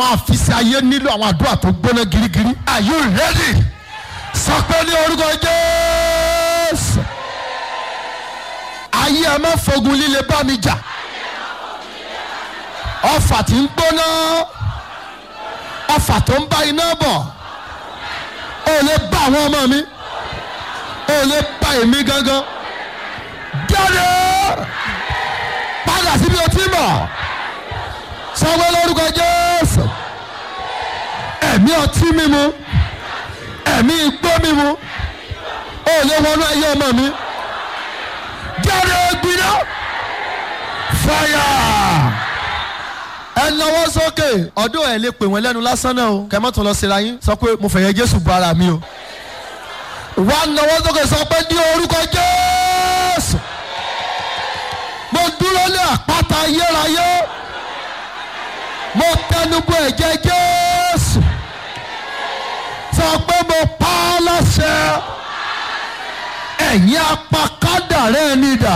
àfisí ayé nílò àwọn àdúrà tó gbóná girigiri. are you ready? sọ pé ní orúkọ jésù. ayé ẹ má fogun líle bá mi jà. ọfà tí ń gbóná ọfà tó ń bá iná bọ̀ ó lè bá àwọn ọmọ mi ó lè bá èmi gangan jáde padà síbi o ti mọ̀ sanwó lórúkọ jésù ẹ̀mí ọtí mímu ẹ̀mí igbó mímu ó lè wọnú ayé ọmọ mi jáde gbiná fire ẹ náwó sókè ọdún ẹ lè pè wọn lẹ́nu lásán náà o kẹ mọ́ tó lọ síra yín sọ pé mo fẹ̀yẹ jésù bu ara mi o wà náwó sókè sọ pé ní orúkọ jésù mo dúró lé àpáta ayérayé mo tẹnubọ ẹ̀jẹ̀ jésù sọ pé mo pa á láṣẹ ẹ̀yin apakádàrá ẹni dà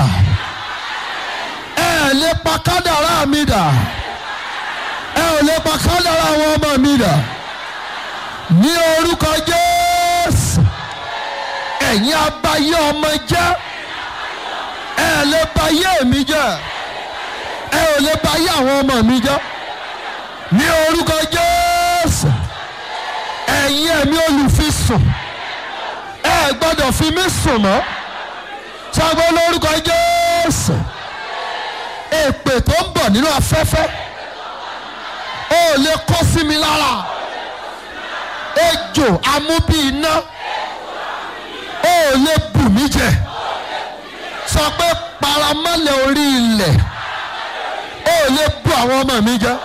ẹ̀ lè pa kádàrá mi dà ẹ ò lè pa kádàrá àwọn ọmọ mi dà ní orúkọ jésù ẹ̀yin abayé ọmọ jẹ́ ẹ ò lè ba ayé mi jẹ́ ẹ ò lè ba ayé àwọn ọmọ mi jẹ́ ní orúkọ jésù ẹ̀yin ẹ̀mí olùfisùn ẹ gbọ́dọ̀ fi mí sùn mọ́ sọ́gbọ́n lórúkọ jésù èpè tó ń bọ̀ nínú afẹ́fẹ́ ó lè kó sí mi lára ejò amúbí iná ó lè bù mí jẹ sọ pé paramọ́lẹ̀ orí ilẹ̀ ó lè bù àwọn ọmọ mi jẹ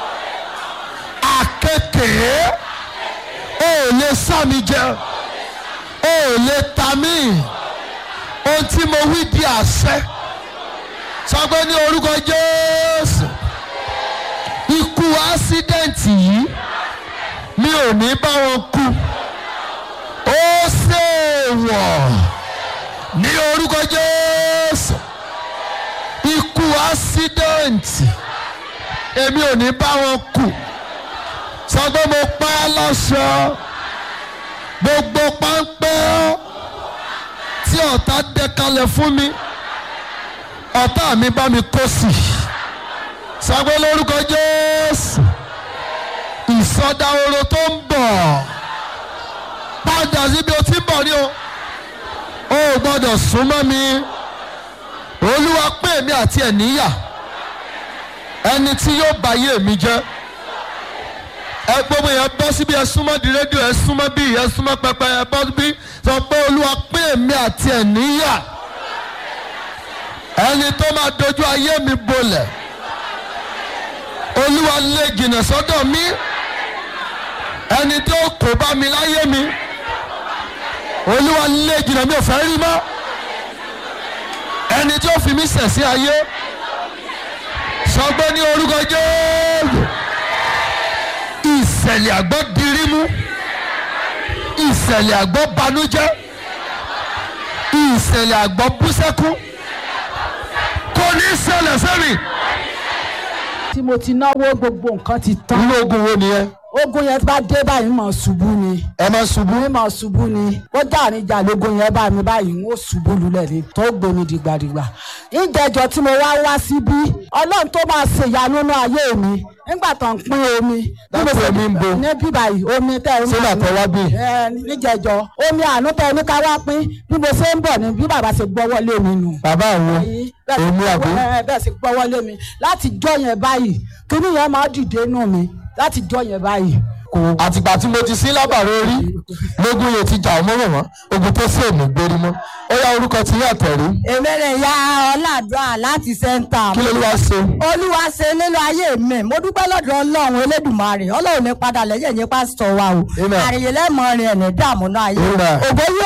àkekèé ó lè sá mi jẹ ó lè ta mí ohun tí mo wí di àṣẹ sọ pé ní orúkọ Jésù ikú ásídẹ̀ǹtì yìí mi ò ní bá wọn kú ó ṣèwọ̀ ní orúkọ Jésù ikú ásídẹ̀ǹtì èmi ò ní bá wọn kú sọ pé mo pa á láṣọ gbogbo páńpẹ́ tí ọ̀tá dẹ kalẹ̀ fún mi ọ̀tá mi bá mi kó sí i sàgbé lórúkọ jésù ìsọdahoro tó ń bọ̀ padà síbi o ti ń bọ̀ ní o o ò gbọ́dọ̀ súnmọ́ mi olúwa pè mí àti ẹ̀ níyà ẹni tí yóò bá yé mi jẹ́ ẹ gbogbo yẹn bọ́ síbi ẹ súnmọ́ di rédíò ẹ súnmọ́ bí ẹ súnmọ́ pẹpẹ ẹ bọ́ síbi sọ pé olúwa pè mí àti ẹ̀ níyà ẹni tó máa dojú ayé mi bolẹ̀ olúwa lé jìnnà sọ́dọ̀ mi ẹni tó kò bá mi láyé mi olúwa lé jìnnà mi ò fẹ́ rí mọ́ ẹni tó fi mí ṣẹ̀ sí ayé sọ pé ní orúkọ jésù ìṣẹ̀lẹ̀ àgbọ̀ dirímú ìṣẹ̀lẹ̀ àgbọ̀ banújẹ́ ìṣẹ̀lẹ̀ àgbọ̀ búsẹ́kú kò ní ṣẹlẹ̀ sẹ́mi. tí mo ti náwó gbogbo nǹkan ti tán. inú ogun wo nìyẹn ogun yẹn bá dé báyìí mọ̀ ṣubú ni. ẹ máa ṣubú mi mọ̀ ṣubú ni. ó dàrin ìjà lógun yẹn bá mi báyìí ń ó ṣubú lulẹ̀ ni tó gbé mi dìgbàdìgbà. ìjẹjọ tí mo wá wá síbí ọlọ́run tó máa ṣe ìyanu nínú ayé mi nígbà tó ń pín omi. bí mo Dápò ṣe- omi ń bo. ní bíbá yìí omi tẹ ẹ Ṣé bàtà wá bí? ẹ níjẹjọ omi àánú tẹ ẹ ní ká wá pín bí mo ṣe ń bọ̀ ni bí bàbá ṣe gbọ́wọ́ lé mi nù bàbá àwọn yìí bẹ́ẹ̀ sì èmi àbí gbọ́wọ́- ẹ, bẹ́ẹ̀ sì gbọ́wọ́ lé mi láti jọ́ yẹn báyìí kíní yẹn máa dìde nù mi láti jọ́ yẹn báyìí. àtìgbà tí mo ti sí lábàárọ̀ orí lógún yóò ti jà ọmọ mọ̀mọ́ ogun tó sì èmi gbérí mọ́ ó yá orúkọ tí yàtọ̀ rí èmèrè ya ọ̀làdúrà láti sẹ́ńtà. kí ló wá ṣe olúwa ṣe nínú ayé mi mo dúpẹ́ lọ́dọ̀ ọlọ́run elédùnmarè ọlọ́run ní padà lẹ́yìn ẹ̀yìn pásítọ̀ wa o Amen. àrèyé lẹ́mọ̀ọ́rin ẹ̀ ní dààmú náà ayé Amen. ògo yóò bù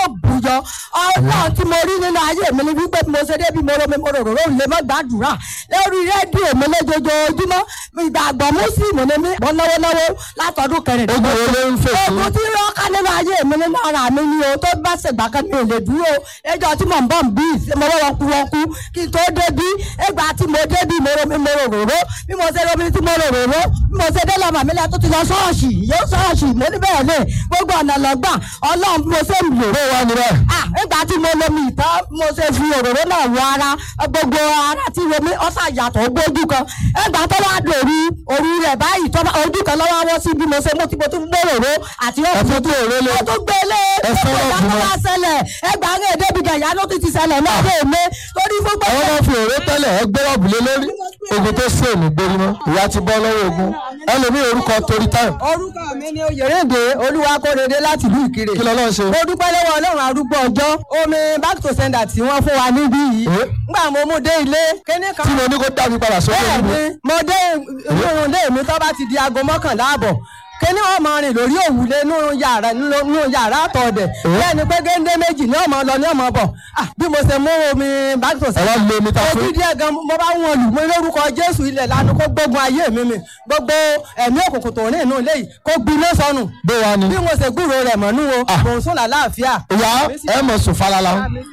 jọ ọlọ́run tí mo rí nínú ayé mi ni wípé mo ṣe débi mo romi mo rò rò lè má gbàdúrà lórí rédíò mi lójoojúmọ́ ìgbàgbọ́ mùsùlùmí ni mí mo náwó náwó látọdún kẹrìndínlógún ogun wo ló ń fèsì ogun tí rọ́ọ̀ká nínú ayé mi nínú ara mi ni o tó bá ṣègbà kan mi ò lè dúró ẹjọ́ tí mò ń bọ̀ ń bí mo wọ́n kú wọ́n kú kí n tó débí ẹgbàá tí mo débí mo romi mo rò rò bí mo ṣe romi tí mo rò rò bí mo ṣe dé lọ́mọ mi lẹ́ tó ti lọ ṣọ́ọ̀ṣì yóò ṣọ́ọ̀ṣì mo ní bẹ́ẹ̀ lè gbogbo ọ̀nà lọ́gbà ọlọ́run bí mo ṣe ń lò bó wà níbẹ̀ ah nígbà tí mo lomi ìtàn mo ṣe fi òróró náà wọ ara gbogbo ara tí romi ọ̀sà yàtọ̀ gbójú kan nígbà tó wá dòru òru rẹ̀ báyìí tó bá ojú kan lọ́wọ́ wọ́ sí bí mo ṣe mú tí mo tún gbé òróró àti ẹ̀fọ́ tó òró lé mo tún gbé lé Ẹ̀fọ́ gbogbo náà ìdájọ́ bù wá mọ́. ṣẹlẹ̀ ẹgbà ń rèé débi gẹ̀yà ló ti ti ṣẹlẹ̀ lọ́dọ̀ èmi torí fún àwọn gbogbo máa fi òró tẹ́lẹ̀ ẹ gbé rọ́ọ̀bù lé lórí ogun tó sí òní gbérí mọ́ ìyá ti bọ́ lọ́wọ́ ogun ẹlòmíì orúkọ torí táìmù orúkọ mi ni oyèrèdè olúwakórèdè láti ìlú ìkirè kí lọ́lọ́ ṣe mo dúpẹ́ lọ́wọ́ ọlọ́run arúgbó ọjọ́ omi back to sender tí wọ́n fún wa níbí yìí Eh? ngbà mo mú dé ilé kíní kan tí mo ní kó dá mi padà sókè bẹ́ẹ̀ nínú ni mo dé inú ilé mi tó bá ti di aago mọ́kànlá àbọ̀ kíní wọn máa rìn lórí òwúlé nínú yàrá nínú yàrá àtọ̀ọ̀dẹ̀ bẹ́ẹ̀ ni pé géńdé méjì ní ọmọ lọ ní ọmọ bọ̀ Ah, bí mo ṣe mú omi back to ẹ wá sender lo omi ta fún ojú díẹ̀ gan mo bá wọn lù mí lórúkọ jésù ilẹ̀ lanu kó gbógun ayé mi mi gbogbo ẹ̀mí òkùnkùn tó ní inú ilé yìí kó gbiná sọnù bó wà ní bí mo ṣe gbúròó rẹ̀ mọ́nú o Ah. mò ń sún làlàáfíà. ìyá ẹ mọ̀ sùn falala